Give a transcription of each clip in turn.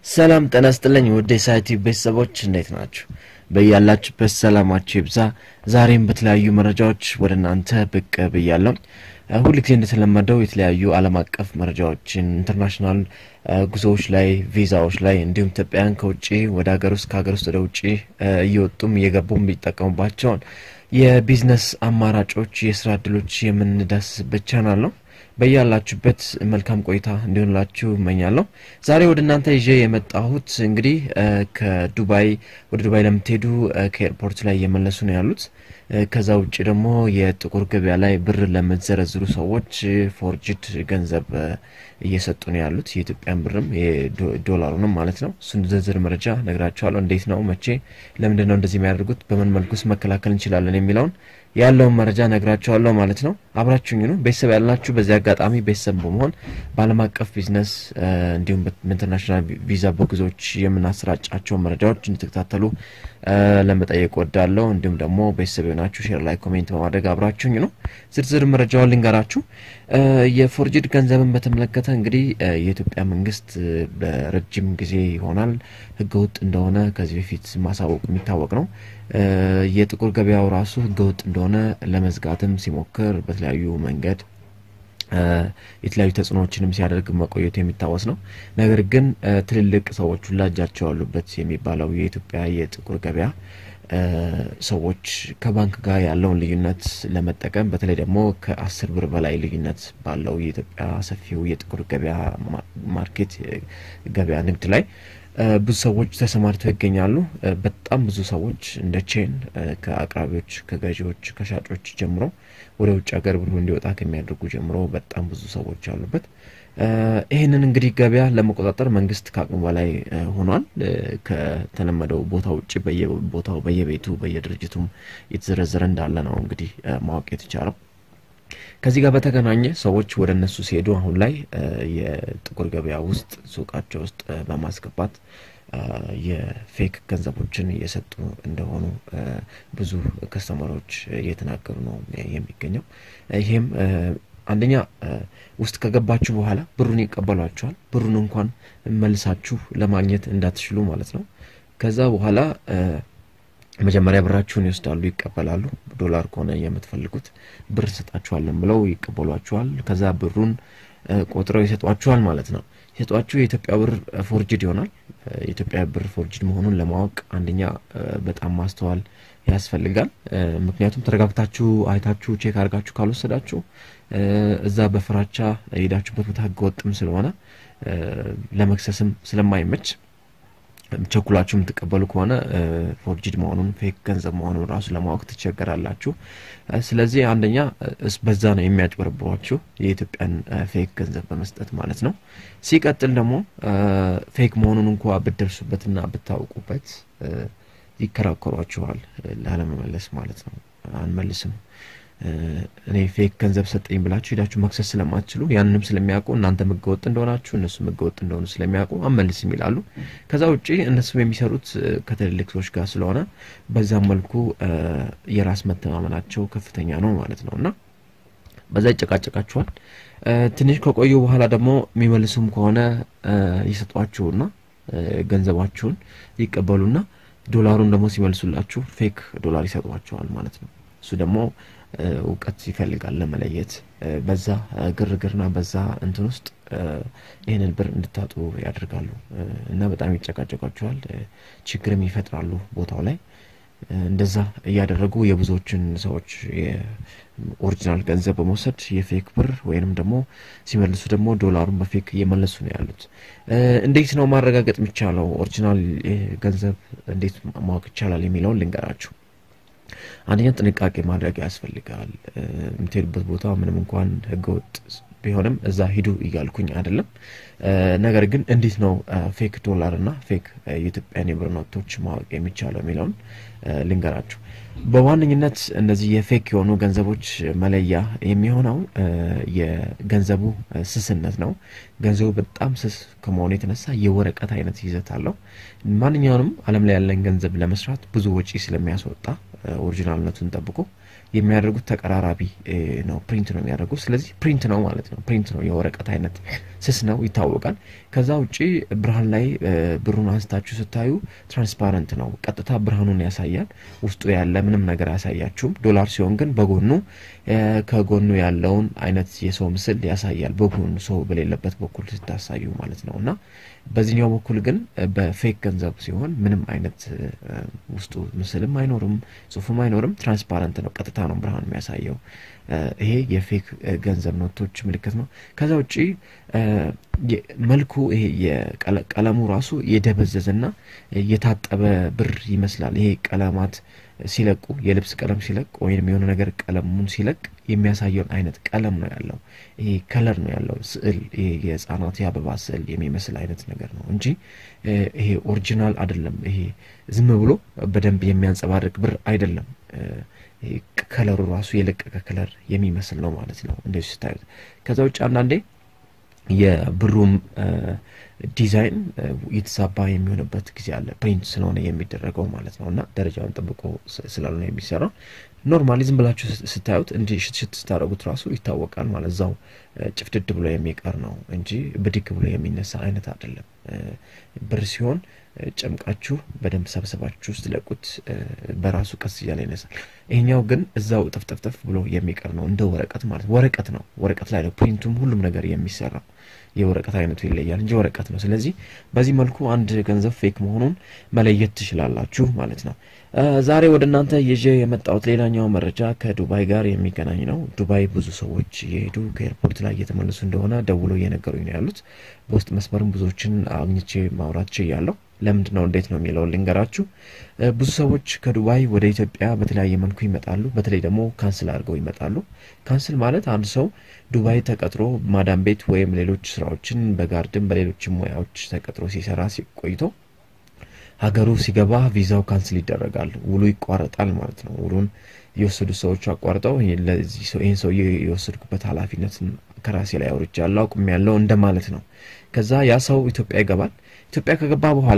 ሰላም ጤና ይስጥልኝ ውድ የሳይቲ ቤተሰቦች እንዴት ናችሁ? በያላችሁበት ሰላማችሁ ይብዛ። ዛሬም በተለያዩ መረጃዎች ወደ እናንተ ብቅ ብያለሁ። ሁል ጊዜ እንደተለመደው የተለያዩ ዓለም አቀፍ መረጃዎችን ኢንተርናሽናል ጉዞዎች ላይ ቪዛዎች ላይ እንዲሁም ኢትዮጵያውያን ከውጭ ወደ ሀገር ውስጥ ከሀገር ውስጥ ወደ ውጭ እየወጡም እየገቡም የሚጠቀሙባቸውን የቢዝነስ አማራጮች፣ የስራ እድሎች የምንዳስስበት ቻናል ነው። በያላችሁበት መልካም ቆይታ እንዲሆንላችሁ እመኛለሁ። ዛሬ ወደ እናንተ ይዤ የመጣሁት እንግዲህ ከዱባይ ወደ ዱባይ ለምትሄዱ ከኤርፖርት ላይ እየመለሱ ነው ያሉት። ከዛ ውጭ ደግሞ የጥቁር ገበያ ላይ ብር ለምትዘረዝሩ ሰዎች ፎርጅድ ገንዘብ እየሰጡ ነው ያሉት። የኢትዮጵያን ብርም ዶላሩንም ማለት ነው። እሱን ዝርዝር መረጃ ነግራችኋለሁ። እንዴት ነው፣ መቼ፣ ለምንድን ነው እንደዚህ የሚያደርጉት፣ በምን መልኩስ መከላከል እንችላለን የሚለውን ያለውን መረጃ ነግራችኋለሁ ማለት ነው። አብራችሁኝ ነው ቤተሰብ ያላችሁ። በዚህ አጋጣሚ ቤተሰብ በመሆን በዓለም አቀፍ ቢዝነስ እንዲሁም በኢንተርናሽናል ቪዛ በጉዞዎች የምናሰራጫቸው መረጃዎች እንድትከታተሉ ለመጠየቅ ወዳለሁ። እንዲሁም ደግሞ ቤተሰብ የሆናችሁ ሼር ላይ ኮሜንት በማድረግ አብራችሁኝ ነው። ዝርዝር መረጃውን ልንገራችሁ። የፎርጅድ ገንዘብን በተመለከተ እንግዲህ የኢትዮጵያ መንግስት በረጅም ጊዜ ይሆናል ህገወጥ እንደሆነ ከዚህ በፊት ማሳወቁ የሚታወቅ ነው። የጥቁር ገበያው ራሱ ህገወጥ እንደሆነ ለመዝጋትም ሲሞክር በተለያዩ መንገድ የተለያዩ ተጽዕኖዎችንም ሲያደርግ መቆየቱ የሚታወስ ነው። ነገር ግን ትልልቅ ሰዎች ሁላ እጃቸው ያሉበት የሚባለው የኢትዮጵያ የጥቁር ገበያ ሰዎች ከባንክ ጋር ያለውን ልዩነት ለመጠቀም በተለይ ደግሞ ከአስር ብር በላይ ልዩነት ባለው የኢትዮጵያ ሰፊው የጥቁር ገበያ ማርኬት ገበያ ንግድ ላይ ብዙ ሰዎች ተሰማርተው ይገኛሉ። በጣም ብዙ ሰዎች እንደ ቼን ከአቅራቢዎች፣ ከገዢዎች፣ ከሻጮች ጀምሮ ወደ ውጭ ሀገር ብሩ እንዲወጣ ከሚያደርጉ ጀምሮ በጣም ብዙ ሰዎች አሉበት። ይህንን እንግዲህ ገበያ ለመቆጣጠር መንግስት ከአቅሙ በላይ ሆኗል። ከተለመደው ቦታ ውጭ በየቦታው በየቤቱ በየድርጅቱም የተዘረዘረ እንዳለ ነው እንግዲህ ማወቅ የተቻለው። ከዚህ ጋር በተገናኘ ሰዎች ወደ እነሱ ሲሄዱ አሁን ላይ የጥቁር ገበያ ውስጥ ሱቃቸው ውስጥ በማስገባት የፌክ ገንዘቦችን እየሰጡ እንደሆኑ ብዙ ከስተመሮች እየተናገሩ ነው የሚገኘው። ይህም አንደኛ ውስጥ ከገባችሁ በኋላ ብሩን ይቀበሏችኋል። ብሩን እንኳን መልሳችሁ ለማግኘት እንዳትችሉ ማለት ነው። ከዛ በኋላ መጀመሪያ ብራችሁን ይወስዳሉ፣ ይቀበላሉ። ዶላር ከሆነ የምትፈልጉት ብር እንሰጣችኋለን ብለው ይቀበሏችኋል። ከዛ ብሩን ቆጥረው ይሰጧችኋል ማለት ነው። ሲሰጧችሁ የኢትዮጵያ ብር ፎርጅድ ይሆናል። የኢትዮጵያ ብር ፎርጅድ መሆኑን ለማወቅ አንደኛ በጣም ማስተዋል ያስፈልጋል። ምክንያቱም ተረጋግታችሁ አይታችሁ ቼክ አድርጋችሁ ካልወሰዳችሁ እዛ በፍራቻ የሄዳችሁበት ቦታ ህገወጥም ስለሆነ ለመክሰስም ስለማይመች ቸኩላችሁ የምትቀበሉ ከሆነ ፎርጅድ መሆኑን ፌክ ገንዘብ መሆኑን ራሱ ለማወቅ ትቸገራላችሁ። ስለዚህ አንደኛ በዛ ነው የሚያጭበረብሯችሁ የኢትዮጵያን ፌክ ገንዘብ በመስጠት ማለት ነው። ሲቀጥል ደግሞ ፌክ መሆኑን እንኳ ብትደርሱበትና ብታውቁበት ይከራከሯችኋል ላለመመለስ ማለት ነው። አንመልስም እኔ ፌክ ገንዘብ ሰጠኝ ብላችሁ ሄዳችሁ መክሰስ ስለማትችሉ ያንንም ስለሚያውቁ እናንተ ህገወጥ እንደሆናችሁ እነሱ ህገወጥ እንደሆኑ ስለሚያውቁ አንመልስም ይላሉ። ከዛ ውጭ እነሱም የሚሰሩት ከትልልቅ ሰዎች ጋር ስለሆነ በዛም መልኩ የራስ መተማመናቸው ከፍተኛ ነው ማለት ነው እና በዛ ይጨቃጨቃችኋል። ትንሽ ከቆዩ በኋላ ደግሞ የሚመልሱም ከሆነ ይሰጧችሁና ገንዘባችሁን ይቀበሉና ዶላሩን ደግሞ ሲመልሱላችሁ ፌክ ዶላር ይሰጧቸዋል ማለት ነው። እሱ ደግሞ እውቀት ይፈልጋል ለመለየት። በዛ ግርግርና በዛ እንትን ውስጥ ይህንን ብር እንድታጡ ያደርጋሉ እና በጣም ይጨቃጨቋቸዋል፣ ችግርም ይፈጥራሉ ቦታው ላይ። እንደዛ እያደረጉ የብዙዎችን ሰዎች የኦሪጂናል ገንዘብ በመውሰድ የፌክ ብር ወይንም ደግሞ ሲመልሱ ደግሞ ዶላሩን በፌክ እየመለሱ ነው ያሉት። እንዴት ነው ማረጋገጥ የሚቻለው? ኦሪጂናል ገንዘብ እንዴት ማወቅ ይቻላል የሚለውን ልንገራችሁ። አንደኛ ጥንቃቄ ማድረግ ያስፈልጋል። የምትሄዱበት ቦታ ምንም እንኳን ህገወጥ ቢሆንም እዛ ሂዱ እያልኩኝ አይደለም። ነገር ግን እንዴት ነው ፌክ ዶላር እና ፌክ የኢትዮጵያን የብር ኖቶች ማወቅ የሚቻለው የሚለውን ልንገራችሁ። በዋነኝነት እነዚህ የፌክ የሆኑ ገንዘቦች መለያ የሚሆነው የገንዘቡ ስስነት ነው። ገንዘቡ በጣም ስስ ከመሆኑ የተነሳ የወረቀት አይነት ይዘት አለው። ማንኛውንም ዓለም ላይ ያለን ገንዘብ ለመስራት ብዙ ወጪ ስለሚያስወጣ ኦሪጂናልነቱን ጠብቆ የሚያደርጉት ተቀራራቢ ነው። ፕሪንት ነው የሚያደርጉት። ስለዚህ ፕሪንት ነው ማለት ነው። ፕሪንት ነው፣ የወረቀት አይነት ስስ ነው፣ ይታወቃል ይታወቃል። ከዛ ውጪ ብርሃን ላይ ብሩን አንስታችሁ ስታዩ ትራንስፓረንት ነው፣ ቀጥታ ብርሃኑን ያሳያል። ውስጡ ያለ ምንም ነገር አያሳያችሁም። ዶላር ሲሆን ግን በጎኑ ከጎኑ ያለውን አይነት የሰው ምስል ያሳያል። በጎኑ ሰው በሌለበት በኩል ስታሳዩ ማለት ነው እና በዚህኛው በኩል ግን በፌክ ገንዘብ ሲሆን ምንም አይነት ውስጡ ምስልም አይኖርም፣ ጽሁፍም አይኖርም። ትራንስፓረንት ነው፣ ቀጥታ ነው ብርሃን የሚያሳየው። ይሄ የፌክ ገንዘብ ኖቶች ምልክት ነው። ከዛ ውጪ መልኩ ይሄ የቀለሙ ራሱ የደበዘዘና የታጠበ ብር ይመስላል። ይሄ ቀለማት ሲለቁ የልብስ ቀለም ሲለቅ ወይም የሆነ ነገር ቀለሙን ሲለቅ የሚያሳየውን አይነት ቀለም ነው ያለው። ይሄ ከለር ነው ያለው ስዕል፣ ይሄ የህፃናት የአበባ ስዕል የሚመስል አይነት ነገር ነው እንጂ ይሄ ኦሪጂናል አይደለም። ይሄ ዝም ብሎ በደንብ የሚያንጸባርቅ ብር አይደለም። ከለሩ ራሱ የለቀቀ ከለር የሚመስል ነው ማለት ነው እንደዚህ ስታዩት። ከዛ ውጭ አንዳንዴ የብሩም ዲዛይን የተዛባ የሚሆንበት ጊዜ አለ። ፕሪንት ስለሆነ የሚደረገው ማለት ነው እና ደረጃውን ጠብቆ ስላልሆነ የሚሰራው ኖርማሊ ዝም ብላችሁ ስታዩት እንዲህ ሽትሽት ስታደረጉት ራሱ ይታወቃል ማለት እዛው ጭፍድድ ብሎ የሚቀር ነው እንጂ ብድግ ብሎ የሚነሳ አይነት አይደለም። ብር ሲሆን ጨምቃችሁ በደንብ ሰብሰባችሁ ውስጥ ለቁት በራሱ ቀስ እያለ ይነሳል። ይሄኛው ግን እዛው ጥፍጥፍጥፍ ብሎ የሚቀር ነው እንደ ወረቀት ማለት ወረቀት ነው። ወረቀት ላይ ነው ፕሪንቱም ሁሉም ነገር የሚሰራው የወረቀት አይነቱ ይለያል እንጂ ወረቀት ነው። ስለዚህ በዚህ መልኩ አንድ ገንዘብ ፌክ መሆኑን መለየት ትችላላችሁ ማለት ነው። ዛሬ ወደ እናንተ ይዤ የመጣሁት ሌላኛው መረጃ ከዱባይ ጋር የሚገናኝ ነው። ዱባይ ብዙ ሰዎች የሄዱ ከኤርፖርት ላይ እየተመለሱ እንደሆነ ደውለው እየነገሩኝ ነው ያሉት። በውስጥ መስመርም ብዙዎችን አግኝቼ ማውራት ችያለሁ። ለምንድን ነው እንዴት ነው የሚለውን ልንገራችሁ። ብዙ ሰዎች ከዱባይ ወደ ኢትዮጵያ በተለያየ መልኩ ይመጣሉ። በተለይ ደግሞ ካንስል አድርገው ይመጣሉ። ካንስል ማለት አንድ ሰው ዱባይ ተቀጥሮ ማዳም ቤት ወይም ሌሎች ስራዎችን በጋርድን በሌሎች ሙያዎች ተቀጥሮ ሲሰራ ቆይቶ ሀገሩ ሲገባ ቪዛው ካንስል ይደረጋል። ውሉ ይቋረጣል ማለት ነው። ውሉን የወሰዱ ሰዎች አቋርጠው ይህን ሰው የወሰድኩበት ኃላፊነትን ከራሴ ላይ አውርጃለሁ አቁም ያለው እንደማለት ነው። ከዛ ያ ሰው ኢትዮጵያ ይገባል። ኢትዮጵያ ከገባ በኋላ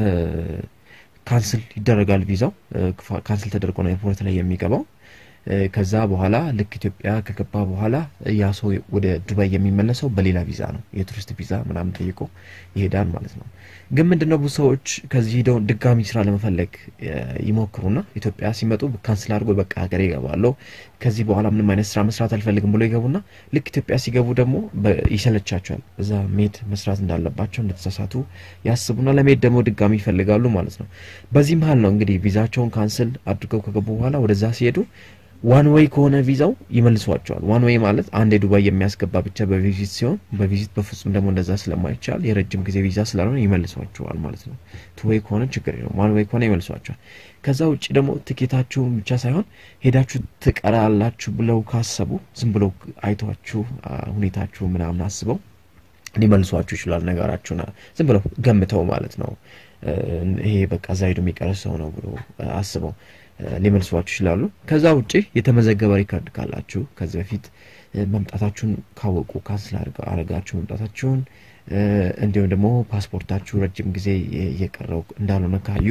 ካንስል ይደረጋል ቪዛው። ካንስል ተደርጎ ነው ኤርፖርት ላይ የሚገባው። ከዛ በኋላ ልክ ኢትዮጵያ ከገባ በኋላ ያ ሰው ወደ ዱባይ የሚመለሰው በሌላ ቪዛ ነው። የቱሪስት ቪዛ ምናምን ጠይቆ ይሄዳል ማለት ነው። ግን ምንድነው ብዙ ሰዎች ከዚህ ሂደው ድጋሚ ስራ ለመፈለግ ይሞክሩና ኢትዮጵያ ሲመጡ ካንስል አድርጎ በቃ ሀገሬ ይገባለሁ ከዚህ በኋላ ምንም አይነት ስራ መስራት አልፈልግም ብሎ ይገቡና ልክ ኢትዮጵያ ሲገቡ ደግሞ ይሰለቻቸዋል። እዛ ሜድ መስራት እንዳለባቸው እንደተሳሳቱ ያስቡና ለሜድ ደግሞ ድጋሚ ይፈልጋሉ ማለት ነው። በዚህ መሀል ነው እንግዲህ ቪዛቸውን ካንስል አድርገው ከገቡ በኋላ ወደዛ ሲሄዱ ዋን ዌይ ከሆነ ቪዛው ይመልሷቸዋል። ዋን ዌይ ማለት አንድ የዱባይ የሚያስገባ ብቻ በቪዚት ሲሆን በቪዚት በፍጹም ደግሞ እንደዛ ስለማይቻል የረጅም ጊዜ ቪዛ ስላልሆነ ይመልሷቸዋል ማለት ነው። ቱ ዌይ ከሆነ ችግር የለውም። ዋን ዌይ ከሆነ ይመልሷቸዋል። ከዛ ውጭ ደግሞ ትኬታችሁን ብቻ ሳይሆን ሄዳችሁ ትቀራላችሁ ብለው ካሰቡ ዝም ብለው አይቷችሁ ሁኔታችሁ ምናምን አስበው ሊመልሷችሁ ይችላል። ነገራችሁን ዝም ብለው ገምተው ማለት ነው። ይሄ በቃ እዛ ሄዶ የሚቀር ሰው ነው ብሎ አስበው ሊመልሷችሁ ይችላሉ። ከዛ ውጭ የተመዘገበ ሪካርድ ካላችሁ ከዚህ በፊት መምጣታችሁን ካወቁ ካንስል አረጋችሁ መምጣታችሁን እንዲሁም ደግሞ ፓስፖርታችሁ ረጅም ጊዜ እየቀረው እንዳልሆነ ካዩ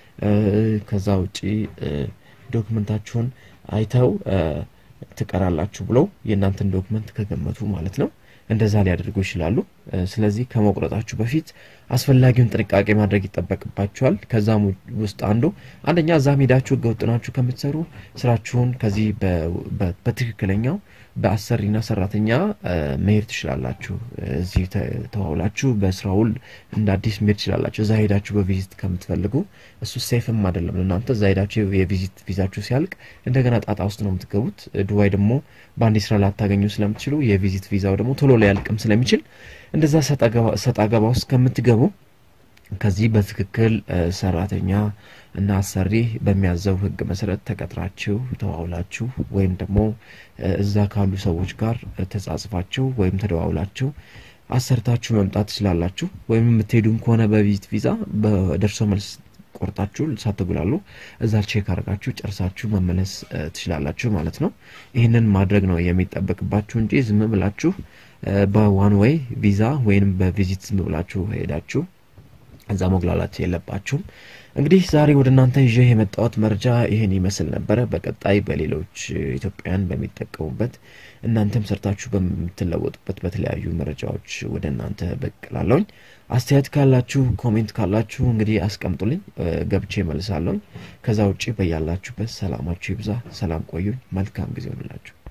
ከዛ ውጭ ዶክመንታችሁን አይተው ትቀራላችሁ ብለው የእናንተን ዶክመንት ከገመቱ ማለት ነው እንደዛ ሊያደርጉ ይችላሉ። ስለዚህ ከመቁረጣችሁ በፊት አስፈላጊውን ጥንቃቄ ማድረግ ይጠበቅባችኋል። ከዛም ውስጥ አንዱ አንደኛ እዛም ሄዳችሁ ህገወጥ ናችሁ ከምትሰሩ ስራችሁን ከዚህ በትክክለኛው በአሰሪና ሰራተኛ መሄድ ትችላላችሁ። እዚህ ተዋውላችሁ በስራ ውል እንደ አዲስ መሄድ ትችላላችሁ። እዛ ሄዳችሁ በቪዚት ከምትፈልጉ እሱ ሴፍም አይደለም ለእናንተ። እዛ ሄዳችሁ የቪዚት ቪዛችሁ ሲያልቅ እንደገና ጣጣ ውስጥ ነው የምትገቡት። ዱባይ ደግሞ በአንድ ስራ ላታገኙ ስለምትችሉ የቪዚት ቪዛው ደግሞ ቶሎ ሊያልቅም ስለሚችል እንደዛ ሰጣ ገባ ውስጥ ከምትገቡ ከዚህ በትክክል ሰራተኛ እና አሰሪ በሚያዘው ህግ መሰረት ተቀጥራችሁ ተዋውላችሁ ወይም ደግሞ እዛ ካሉ ሰዎች ጋር ተጻጽፋችሁ ወይም ተደዋውላችሁ አሰርታችሁ መምጣት ትችላላችሁ። ወይም የምትሄዱም ከሆነ በቪዚት ቪዛ በደርሶ መልስ ቆርጣችሁ ሳትጉላሉ እዛ ቼክ አድርጋችሁ ጨርሳችሁ መመለስ ትችላላችሁ ማለት ነው። ይህንን ማድረግ ነው የሚጠበቅባችሁ እንጂ ዝም ብላችሁ በዋን ዌይ ቪዛ ወይም በቪዚት ዝም ብላችሁ ሄዳችሁ እዛ መጉላላት የለባችሁም። እንግዲህ ዛሬ ወደ እናንተ ይዤ የመጣሁት መረጃ ይህን ይመስል ነበረ። በቀጣይ በሌሎች ኢትዮጵያውያን በሚጠቀሙበት እናንተም ሰርታችሁ በምትለወጡበት በተለያዩ መረጃዎች ወደ እናንተ ብቅ እላለሁኝ። አስተያየት ካላችሁ ኮሜንት ካላችሁ እንግዲህ አስቀምጡልኝ፣ ገብቼ መልሳለሁኝ። ከዛ ውጭ በያላችሁበት ሰላማችሁ ይብዛ። ሰላም ቆዩኝ። መልካም ጊዜ ሆንላችሁ።